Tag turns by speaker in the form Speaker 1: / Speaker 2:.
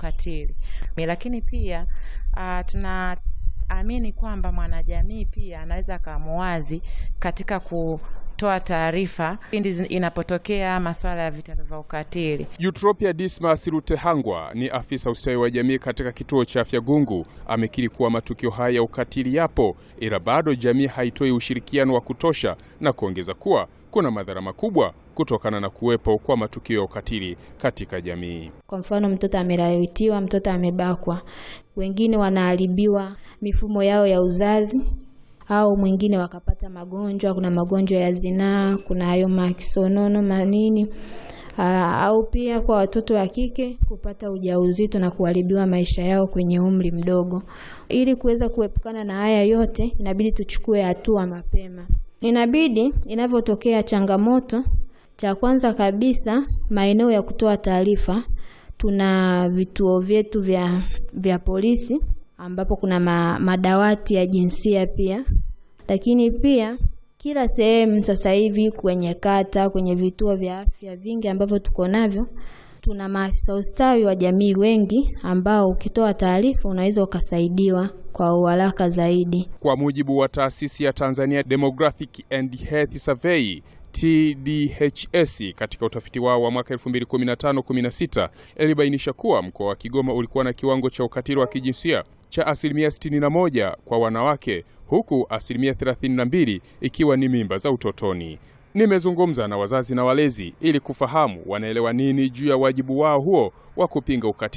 Speaker 1: ukatili. Lakini pia uh, tunaamini kwamba mwanajamii pia anaweza akamuwazi katika kutoa taarifa pindi inapotokea masuala ya vitendo vya ukatili.
Speaker 2: Eutropia Dismas Rutehangwa ni afisa ustawi wa jamii katika kituo cha afya Gungu, amekiri kuwa matukio haya ya ukatili yapo, ila bado jamii haitoi ushirikiano wa kutosha, na kuongeza kuwa kuna madhara makubwa kutokana na kuwepo kwa matukio ya ukatili katika jamii.
Speaker 3: Kwa mfano, mtoto amelawitiwa, mtoto amebakwa, wengine wanaharibiwa mifumo yao ya uzazi au mwingine wakapata magonjwa. Kuna magonjwa ya zinaa, kuna hayo makisonono manini aa, au pia kwa watoto wa kike kupata ujauzito na kuharibiwa maisha yao kwenye umri mdogo. Ili kuweza kuepukana na haya yote, inabidi tuchukue hatua mapema. Inabidi inavyotokea changamoto, cha kwanza kabisa, maeneo ya kutoa taarifa, tuna vituo vyetu vya, vya polisi ambapo kuna ma, madawati ya jinsia pia, lakini pia kila sehemu sasa hivi kwenye kata, kwenye vituo vya afya vingi ambavyo tuko navyo, tuna maafisa ustawi wa jamii wengi ambao ukitoa taarifa unaweza ukasaidiwa kwa uharaka zaidi.
Speaker 2: Kwa mujibu wa taasisi ya Tanzania Demographic and Health Survey TDHS katika utafiti wao wa mwaka 2015-16 ilibainisha kuwa mkoa wa Kigoma ulikuwa na kiwango cha ukatili wa kijinsia cha asilimia 61 kwa wanawake huku asilimia 32 ikiwa ni mimba za utotoni. Nimezungumza na wazazi na walezi ili kufahamu wanaelewa nini juu ya wajibu wao huo wa kupinga ukatili